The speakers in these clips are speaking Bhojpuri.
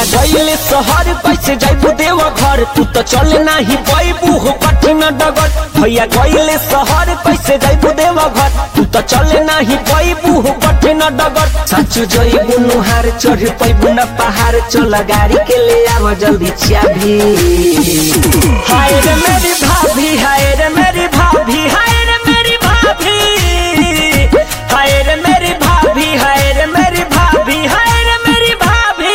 गईले शहर कैसे जाइबू देव घर तू तो चल नाही पैबू हो कठिन डगर भैया गईले शहर कैसे जाइबू देव घर तू तो चल नाही पैबू हो कठिन डगर सच जइबू नुहार चढ़ पैबू न पहाड़ चल गाड़ी के ले आव जल्दी चाबी हाय रे मेरी भाभी हाय रे मेरी भाभी हाय रे मेरी भाभी हाय रे मेरी भाभी हाय रे मेरी भाभी हाय रे मेरी भाभी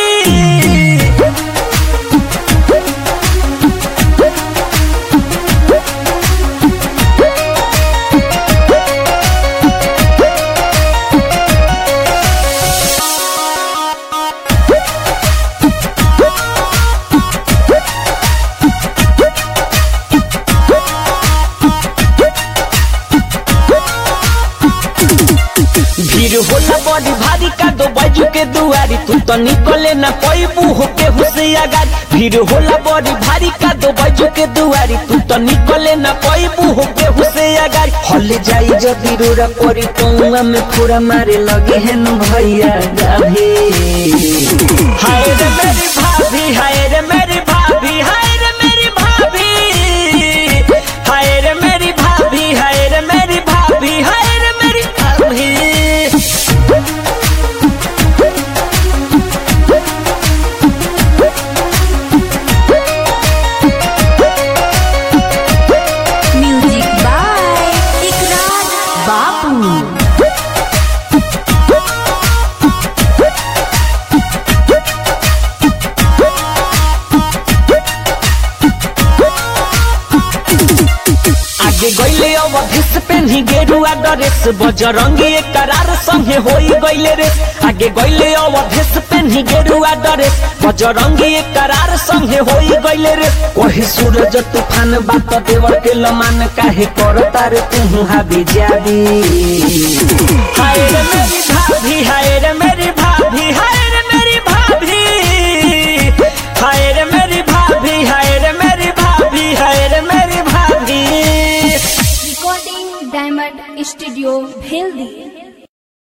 भीड़ होला बड़ी भारी का दो बाजू के दुआरी तू तो निकले ना पैबू हो के हुसैया गाड़ी भीड़ होला बड़ी भारी का दो बाजू के दुआरी तू तो निकले ना पैबू हो के हुसैया गाड़ी हल जाई जदी रोरा परी पौआ में फोड़ा मारे लगे हैं न भैया गाभी हाय रे मेरी भाभी हाय रे मेरी भाभी हाय रे मेरी भाभी हाय रे मेरी भाभी हाय रे मेरी भाभी हाय रे मेरी भाभी म्यूजिक बाय इकरार बापू आगे गईले अवधिस पेन्ही गेरुआ ड्रेस बजरंगी एक करार संगे होई गईले रे आगे गईले अवधिस पेन्ही गेरुआ ड्रेस बजरंगी एक करार संगे होई गईले रे कही सूरज तूफान बात देवर के लमान काहे करता रे तू हाबी जाबी